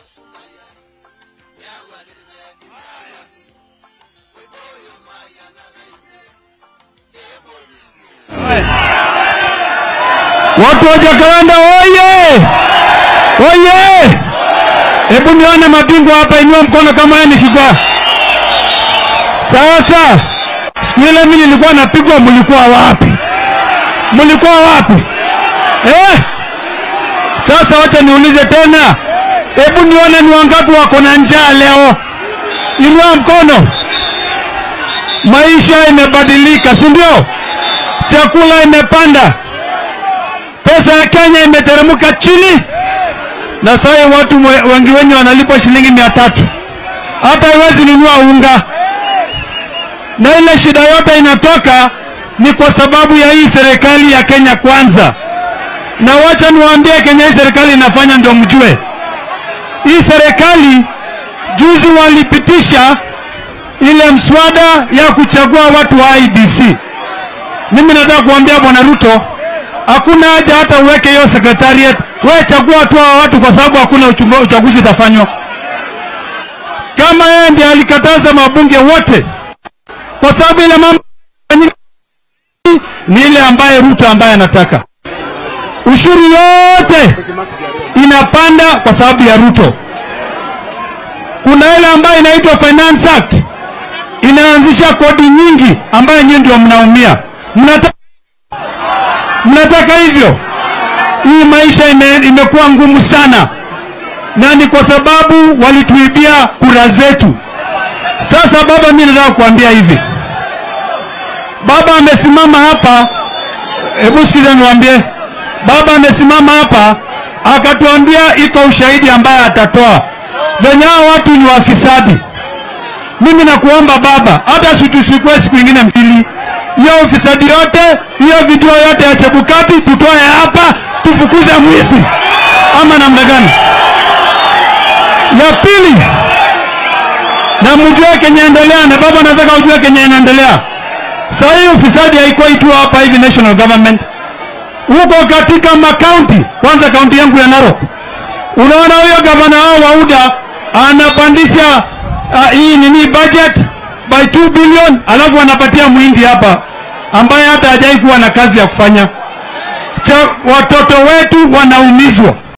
Watu wa Jacaranda oye! Oye! Hebu nione mabingwa hapa, inua mkono kama yeye ni shujaa. Sasa siku ile mimi nilikuwa napigwa, mlikuwa wapi? Mlikuwa wapi eh? Sasa wacha niulize tena, hebu nione ni wangapi wako na njaa leo. Inua mkono. Maisha imebadilika, si ndio? Chakula imepanda, pesa ya Kenya imeteremka chini, na sasa watu mwe- wengi wenye wanalipwa shilingi mia tatu, hata haiwezi nunua unga, na ile shida yote inatoka ni kwa sababu ya hii serikali ya Kenya Kwanza. Na wacha niwaambie Kenya hii serikali inafanya ndio mjue. Hii serikali juzi walipitisha ile mswada ya kuchagua watu wa IBC. Mimi nataka kuambia bwana Ruto, hakuna haja hata uweke hiyo secretariat. Wewe chagua tu hao watu, kwa sababu hakuna uchungu- uchaguzi utafanywa. Kama yeye ndiye alikataza mabunge wote, kwa sababu ile mambo ni ile ambaye Ruto ambaye anataka. Ushuru yote inapanda kwa sababu ya Ruto. Kuna ile ambayo inaitwa Finance Act inaanzisha kodi nyingi ambayo nyinyi ndio mnaumia. Mnataka, mnataka hivyo? Hii maisha ime, imekuwa ngumu sana, na ni kwa sababu walituibia kura zetu. Sasa baba, mimi nataka kuambia hivi, baba amesimama hapa, hebu sikiza niwaambie, baba amesimama hapa akatuambia iko ushahidi ambaye atatoa venye hao watu ni wafisadi. Mimi nakuomba baba, hata situsikue siku ingine mbili, hiyo ufisadi yote, hiyo video yote ya Chebukati tutoe hapa, tufukuze mwizi ama namna gani? Ya pili, na mjue kenye endelea, na baba, nataka ujue kenye inaendelea saa hii. Ufisadi haikuwa tu hapa hivi national government, huko katika makaunti. Kwanza kaunti yangu ya Narok, unaona huyo gavana wao wa UDA anapandisha uh, hii nini budget by 2 billion, alafu anapatia mwindi hapa ambaye hata hajai kuwa na kazi ya kufanya. Cha, watoto wetu wanaumizwa